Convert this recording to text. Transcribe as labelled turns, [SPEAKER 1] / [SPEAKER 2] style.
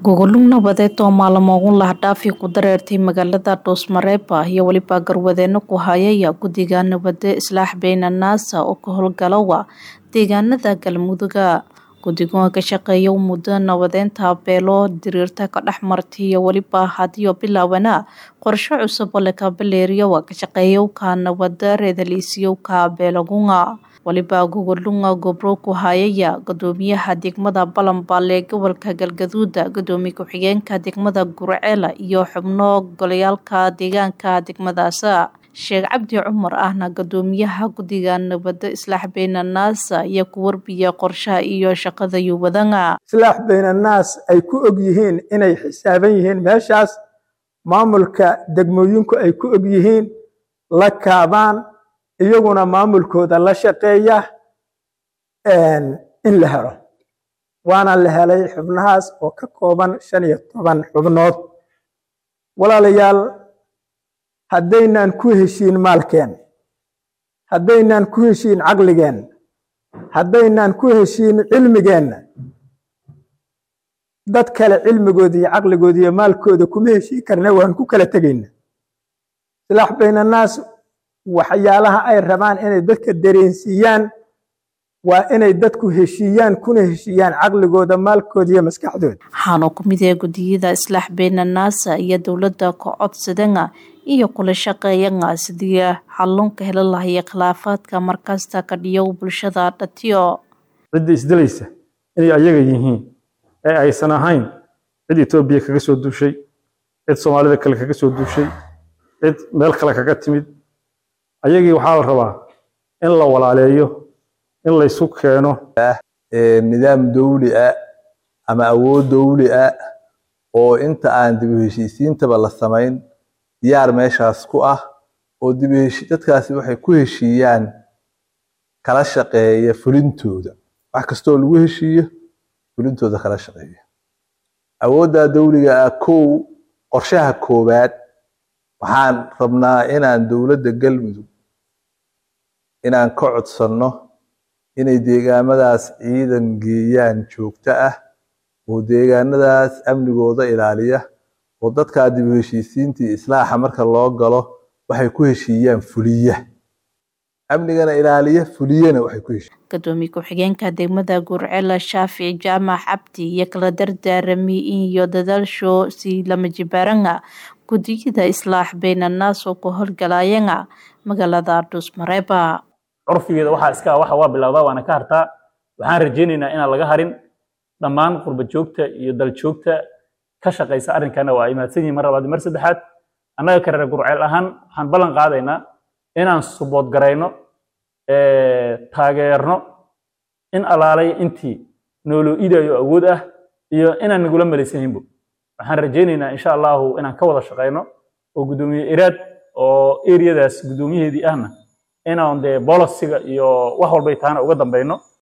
[SPEAKER 1] gogolug nabadeed oo maalmo ugu lahdhaafi ku dareertay magaalada dhuusmareeba iyo weliba garwadeeno ku hayaya guddiga nabade islaax beyna naasa oo ka howlgalowa deegaanada galmuduga guddigoa ka shaqeeya muddo nabadeynta beelo diriirta ka dhex martay iyo weliba hadiyo bilaawana qorsho cusub oo lakaabaleeriyowa ka shaqeeyowka nabada reedaliisyowka beelagunga waliba gogolunga gobro ku hayaya gudoomiyaha degmada balanbaal ee gobolka galgaduuda gudoomiye ku-xigeenka degmada gurceela iyo xubno golayaalka deegaanka degmadaas sheekh cabdi cumar ahna gudoomiyaha guddiga nabada islaax beyna naasa iyo ku warbiya qorshaha iyo shaqada yuwadanga
[SPEAKER 2] islaax beynanaas ay ku og yihiin inay xisaaban yihiin meeshaas maamulka degmooyinku ay ku og yihiin la kaabaan iyaguna maamulkooda la shaqeeya in la helo waana la helay xubnahaas oo ka kooban shan iyo toban xubnood walaalayaal haddaynaan ku heshiin maalkeen haddaynaan ku heshiin caqligeen haddaynaan ku heshiin cilmigeenna dad kale cilmigooda iyo caqligooda iyo maalkooda kuma heshiin karna waan ku kala tegayna islaax baynanaas waxyaalaha ay rabaan inay dadka dareensiiyaan waa inay dadku heshiiyaan kuna heshiiyaan caqligooda maalkooda iyo maskaxdooda
[SPEAKER 1] waxaanu ku mid yahay guddiyada islaax beyna naasa iyo dowladda ka codsadanga iyo kula shaqeeyanga sidii xallunka heli lahaya khilaafaadka markasta ka dhiyow bulshada dhatiyo
[SPEAKER 3] cidda isdilaysa inay ayaga yihiin ee aysan ahayn cid etoobiya kaga soo duushay cid soomaalida kale kaga soo duushay cid meel kale kaga timid ayagii waxaa la rabaa in la walaaleeyo in laysu keeno
[SPEAKER 4] nidaam dawli ah ama awood dawli ah oo inta aan dib u heshiisiintaba la samayn diyaar meeshaas ku ah oo dib dadkaasi waxay ku heshiiyaan kala shaqeeya fulintooda wax kastoo lagu heshiiyo fulintooda kala shaqeeya awoodda dawliga ah kow qorshaha koowaad waxaan rabnaa inaan dowladda galmudug inaan ka codsanno inay deegaamadaas ciidan geeyaan joogto ah oo deegaanadaas amnigooda ilaaliya oo dadkaa dib u heshiisiintii islaaxa marka loo galo waxay ku heshiiyaan fuliya amnigana ilaaliya fuliyana waxay ku heshiiyan
[SPEAKER 1] gudoomiye ku-xigeenka degmada gurcela shaafici jaamac cabdi iyo kala dardaarami iyo dadaalsho si lama jibaaranga guddiyada islaax beyna naas oo ku howlgalayanga magaalada dhuusmareeba
[SPEAKER 5] curfigeeda waxaa iska waxa waa bilowdaa waana ka hartaa waxaan rajaynaynaa inaan laga harin dhammaan qurba joogta iyo dal joogta ka shaqaysa arrinkana waa imaadsan yihin mar labaad mar saddexaad annaga ka reer gurceel ahaan waxaan ballan qaadaynaa inaan subood garayno taageerno in alaalay intii nooloo idayo awood ah iyo inaan nagula malaysanayinbo waxaan rajaynaynaa insha allahu inaan ka wada shaqayno oo guddoomiye iraad oo eriyadaas guddoomiyaheedii ahna inaan dee bolosiga iyo wax walbay taana uga dambayno